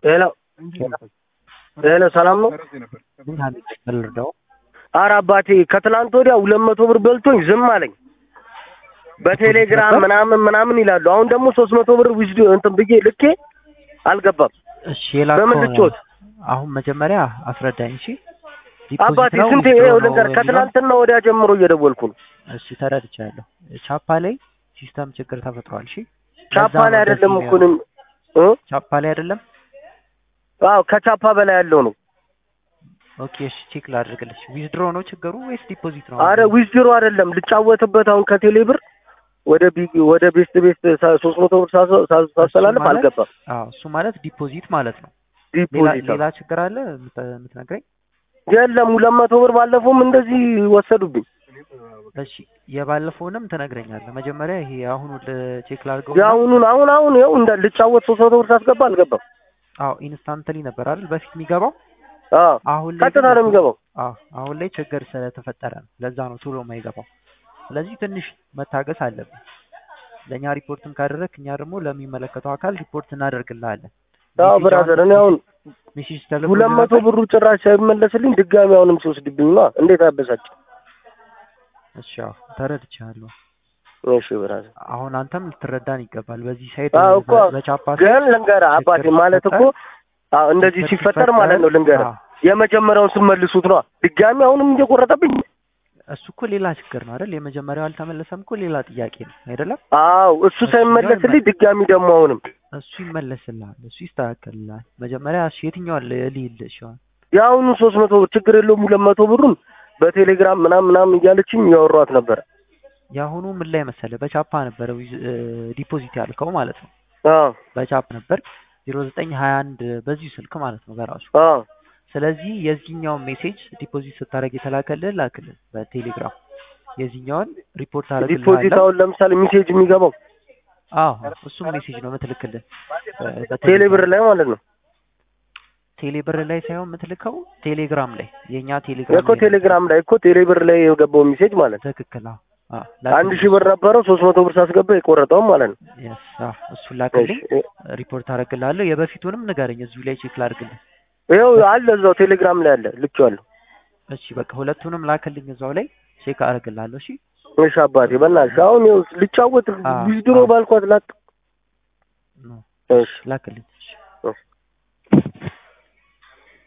ሄሎ ሄሎ፣ ሰላም ነው? ምን ሀሚድ ልርዳው? ኧረ አባቴ ከትላንት ወዲያ ሁለት መቶ ብር በልቶኝ ዝም አለኝ። በቴሌግራም ምናምን ምናምን ይላሉ። አሁን ደግሞ ሶስት መቶ ብር ዊዝድ እንትን ብዬ ልኬ አልገባም። እሺ የላከው በምን ልጮት? አሁን መጀመሪያ አስረዳኝ። እሺ አባቴ ዲፖዚት ነው ስንቴ withdraw ይኸው ነው ልንገር፣ የሚለው? ከትላንትና ወዲያ ጀምሮ እየደወልኩ ነው። እሺ ተረድቻለሁ። ቻፓ ላይ ሲስተም ችግር ተፈጥሯል። እሺ ቻፓ ለዛ ነው ላይ አይደለም እንደዚህ እኮ እኔም እ? ቻፓ ላይ አይደለም። አዎ ከቻፓ በላይ ያለው ነው። ኦኬ እሺ ቼክ ላድርግልሽ። ዊዝድሮ ነው ችግሩ ወይስ ዲፖዚት ነው? አረ ዊዝድሮ አይደለም ልጫወትበት አሁን ከቴሌ ብር ወደ ቢ ወደ ቤስት ቤስት ሶስት መቶ ብር ሳስ- ሳስ- ሳስተላልፍ ማለት- አልገባም። አዎ እሱ ማለት ዲፖዚት ማለት ነው። ሌላ ዲፖዚት ሌላ ችግር አለ የምት- የምትነግረኝ? የለም ሁለት መቶ ብር ባለፈውም እንደዚህ ወሰዱብኝ። እሺ የባለፈውንም ትነግረኛለህ። መጀመሪያ ይሄ አሁኑ ቼክ ላድርገው። የአሁኑን አሁን አሁን ይኸው እንደ ልጫወት ሶስት መቶ ብር ሳስገባ አልገባም። አዎ ኢንስታንትሊ ነበር አይደል በፊት የሚገባው። አዎ አሁን ላይ ቀጥታ ግን ነው የሚገባው። አዎ አሁን ላይ ችግር ስለተፈጠረ ነው። ለዛ ነው ቶሎ የማይገባው። ስለዚህ ትንሽ መታገስ አለብን። ለእኛ ሪፖርትም ካደረግ እኛ ደግሞ ለሚመለከተው አካል ሪፖርት እናደርግልሃለን። አዎ ሜሴጅ ብራዘር አሁን እኔ አሁን ሜሴጅ ተልኮልህ ሁለት መቶ ነበር? ብሩ ጭራሽ ሳይመለስልኝ ድጋሚ አሁንም ሲወስድብኝ ነው። እንዴት አበሳጭ። እሺ አዎ ተረድቻለሁ። እሺ ብራዘር አሁን አንተም ልትረዳን ይገባል። በዚህ ሳይድ አዎ እኮ በ- በቻፓ ግን ልንገርህ አባቴ ችግር ማለት እኮ አዎ እንደዚህ ችግር ሲፈጠር ማለት ነው ልንገርህ አዎ፣ የመጀመሪያውን ስመልሱት ነው ድጋሚ አሁንም እየቆረጠብኝ እሱ እኮ ሌላ ችግር ነው አይደል? የመጀመሪያው አልተመለሰም እኮ ሌላ ጥያቄ ነው አይደለም? አዎ እሱ ሳይመለስልኝ ድጋሚ ደግሞ አሁንም እሱ ይመለስልሃል፣ እሱ ይስተካከልልሃል። መጀመሪያ እሺ የትኛውን ልይልህ? እሺ አሁን የአሁኑ ሶስት መቶ ብር ችግር የለውም ሁለት መቶ ብሩን በቴሌግራም ምናምን ምናምን እያለችኝ እያወሯት ነበረ። የአሁኑ ምን ላይ መሰለህ? በቻፓ ነበረ ዊዝ- እ፣ ዲፖዚት ያልከው ማለት ነው። አዎ በቻፕ ነበር ዜሮ ዘጠኝ ሀያ አንድ በዚሁ ስልክ ማለት ነው በራሱ አዎ ስለዚህ የዚህኛውን ሜሴጅ ዲፖዚት ስታደርግ የተላከልህ ላክልን በቴሌግራም የዚህኛውን ሪፖርት ዲፖዚት አደርግልሃለሁ። አሁን ለምሳሌ ሜሴጅ የሚገባው አዎ እሱም ሜሴጅ ነው የምትልክልን በ- በቴሌግራም። ቴሌ ብር ላይ ማለት ነው ቴሌ ብር ላይ ሳይሆን የምትልከው ቴሌግራም ላይ የእኛ ቴሌግራም እኮ ላይ ነው። ቴሌግራም ላይ እኮ ቴሌ ብር ላይ የገባው ሜሴጅ ማለት ነው። ትክክል። አዎ አዎ አንድ ሺህ ብር ነበረው ሶስት መቶ ብር ሳስገባ የቆረጠውም ማለት ነው። Yes፣ አዎ እሱን ላክልኝ፣ እሺ፣ ሪፖርት አደርግልሃለሁ። የበፊቱንም ንገረኝ እዚሁ ላይ ቼክ ላድርግልህ። ይኸው አለ እዛው ቴሌግራም ላይ አለ ልኬዋለሁ። እሺ በቃ ሁለቱንም ላክልኝ እዛው ላይ ቼክ አደርግልሃለሁ። እሺ እሺ አባቴ በእናትሽ አሁን ይኸው ልጫወት አዎ፣ ዊዝድሮ አዎ። ባልኳት ላጥ ነው እሺ ላክልኝ። እሺ